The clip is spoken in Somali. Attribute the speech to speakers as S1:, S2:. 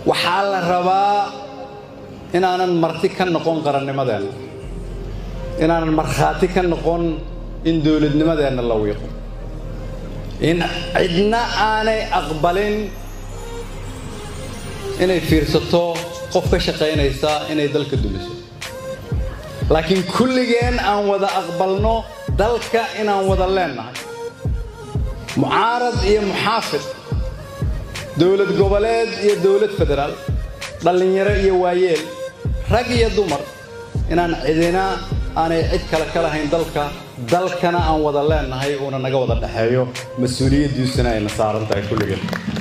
S1: waxaa la rabaa inaanan marti ka noqon qarannimadeenna inaanan markhaati ka noqon in dowladnimadeenna la wiiqo in cidna aanay aqbalin inay fiirsato qof ka shaqaynaysa inay dalka dumiso laakiin kulligeen aan wada aqbalno dalka inaan wada leennahay mucaarad iyo muxaafid dowlad goboleed iyo dowlad federaal dhallinyaro iyo waayeel rag iyo dumar inaan cidina aanay cid kale ka lahayn dalka dalkana aan wada leennahay uuna naga wada dhexeeyo mas-uuliyaddiisuna ayna saaran tahay kulligeen